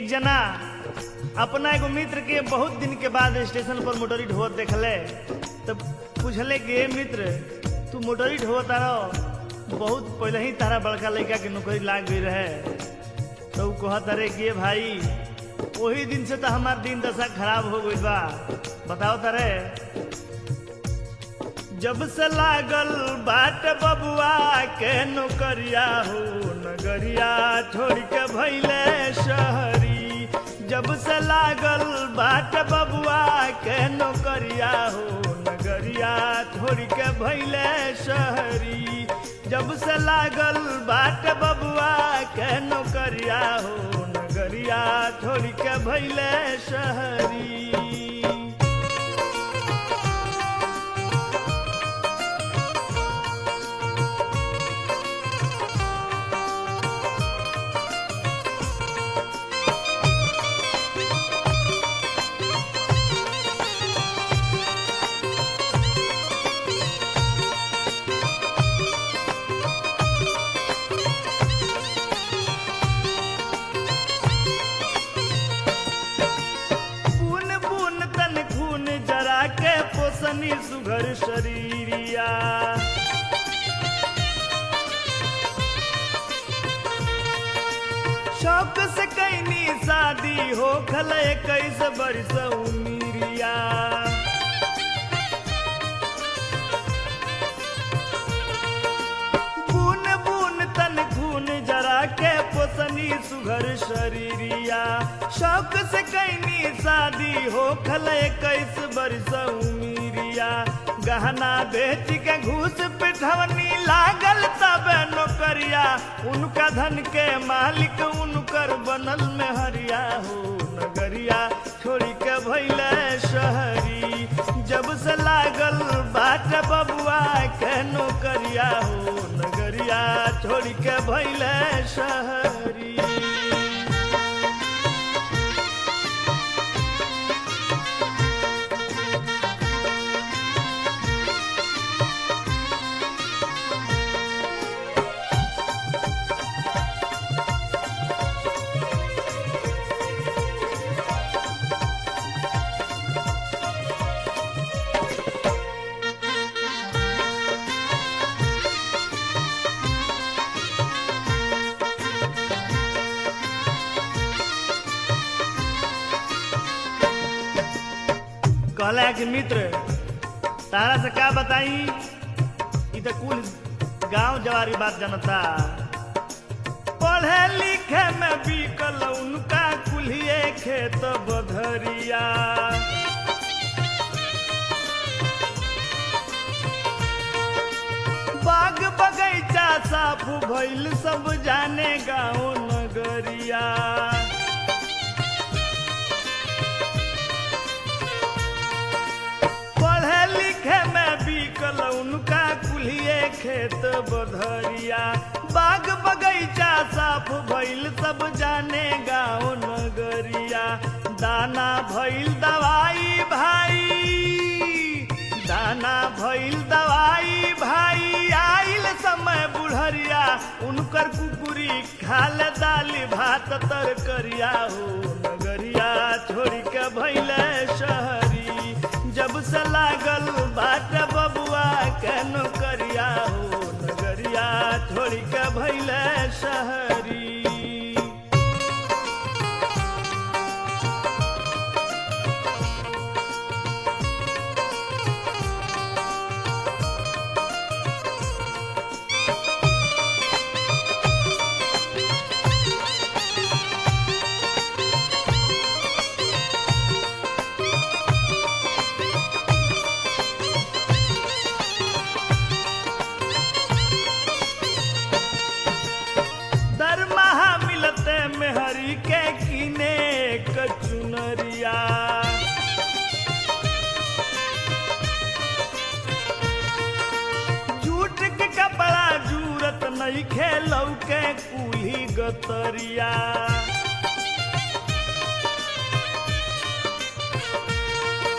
एक जना अपना एगो मित्र के बहुत दिन के बाद स्टेशन पर मोटरी ढोवत देखले तब पूछले कि "ए मित्र तू मोटरी ढोवत रहो बहुत पहले ही तारा बड़का लड़का के नौकरी लाग गई रहे तो ऊ कहत अरे कि "ए भाई वही दिन से तो हमार दिन दशा खराब हो गई बा बताओ तारे जब से लागल बाट बबुआ के नौकरिया हो नगरिया छोड़ के भैले शहरी जब से लागल बाट बबुआ के नौकरिया हो नगरिया छोड़ के भैले शहरी जब से लागल बाट बबुआ के नौकरिया हो नगरिया छोड़ के भैले शहरी बून बून तन खून जरा के पोसनी सुघर शरीरिया शौक से कैनी शादी हो खल इक्कीस बरस उमिरिया बून बून तन खून जरा के पोसनी सुघर शरीरिया शौक से कैनी शादी हो खल इक्कीस बरस उमिरिया गहना बेच के घूस पिठवनी लागल तब नौकरिया उनका धन के मालिक उनकर बनल में हरिया हो नगरिया छोड़ी के भैले शहरी जब से लागल बाट बबुआ के नौकरिया हो नगरिया छोड़ी के भैले शहरी कहला कि मित्र तारा से का बताई ई तो कुल गांव जवारी बात जनता पढ़े लिखे में बिकल उनका कुल्हिए खेत बधरिया बाग बगैचा साफ भइल सब जाने गाँव नगरिया पढ़े लिखे में बिकल उनका कुल्हिए खेत बधरिया बाग बगैचा साफ भइल सब जाने गाँव नगरिया दाना भइल दवाई भाई दाना भइल दवाई भाई आइल समय बुढ़रिया उनकर कुकुरी खाल दाली भात तरकरिया हो नगरिया छोड़ी के भइले शहरी जब से लागल बाट बबुआ के नौकरिया हो नगरिया छोड़ी के भइले शहरी दरमाहा मिलते में हरी के किने कचुनरिया जूट के कपड़ा जूरत नहीं खेलौ के कुली गतरिया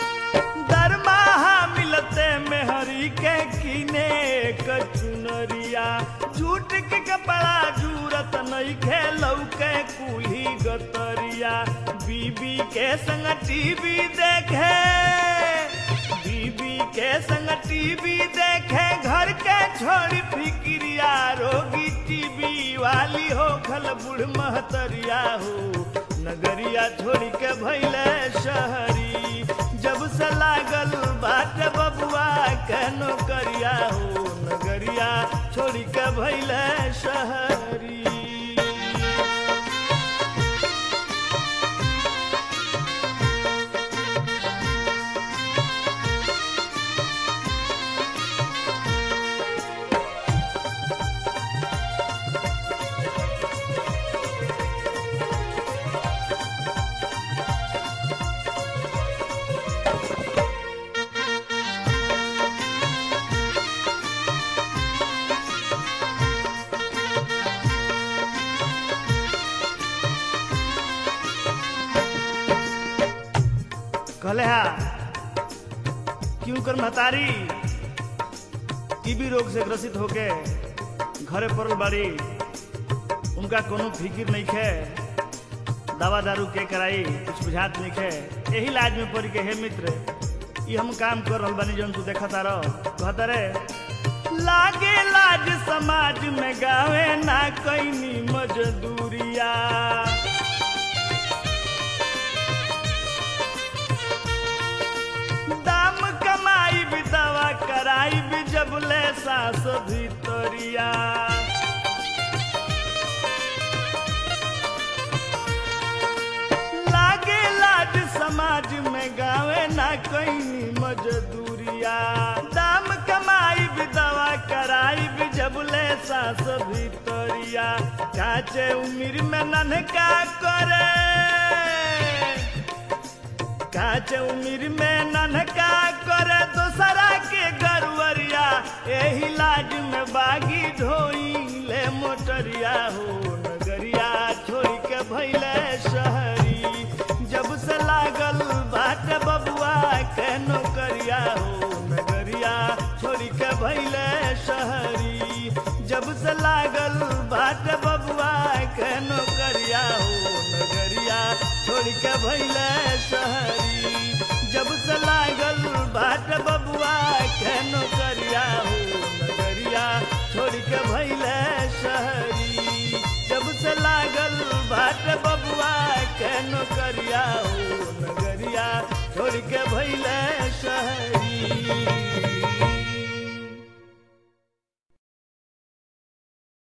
दरमाहा मिलते में हरी के किने कचुनरिया भितरिया झूठ के कपड़ा जूरत नहीं खेलौ के कुली गतरिया बीबी के संग टीवी देखे बीबी के संग टीवी देखे घर के छोड़ी फिक्रिया रोगी टीवी वाली हो खल बुढ़ महतरिया हो नगरिया छोड़ी के भैले शहरी जब से लागल बाट बबुआ के नौकरिया हो नगरिया छोड़ी के भैले शहरी कहले हा क्यों कर महतारी टीबी रोग से ग्रसित होके घरे पड़ल बाड़ी उनका कोनो फिकिर नहीं खे दवा दारू के कराई कुछ बुझात नहीं खे यही लाज में पड़ के हे मित्र ये हम काम कर रहल बानी जौन तू देखता रह कहता रे लागे लाज समाज में गावे ना कैनी मजदूरिया दाम कमाई भी दवा कराई भी जब ले सास भितरिया लागे लाज समाज में गावे ना कहीं मजदूरिया दाम कमाई भी दवा कराई भी जब ले सास भितरिया काचे उम्र में ननका करे काच उम्र में ननका करे दूसरा के गरुवरिया एही लाज में बागी ढोई ले मोटरिया हो नगरिया छोड़ के भैले शहरी जब से लागल बाट बबुआ के नौकरिया हो नगरिया छोड़ के भैले शहरी जब से लागल बाट बबुआ के नौकरिया हो नगरिया छोड़ के भैले शहरी जब से लागल बाट बबुआ के नौकरिया हो नगरिया छोड़ के भैले शहरी जब से लागल बाट बबुआ के नौकरिया हो नगरिया छोड़ के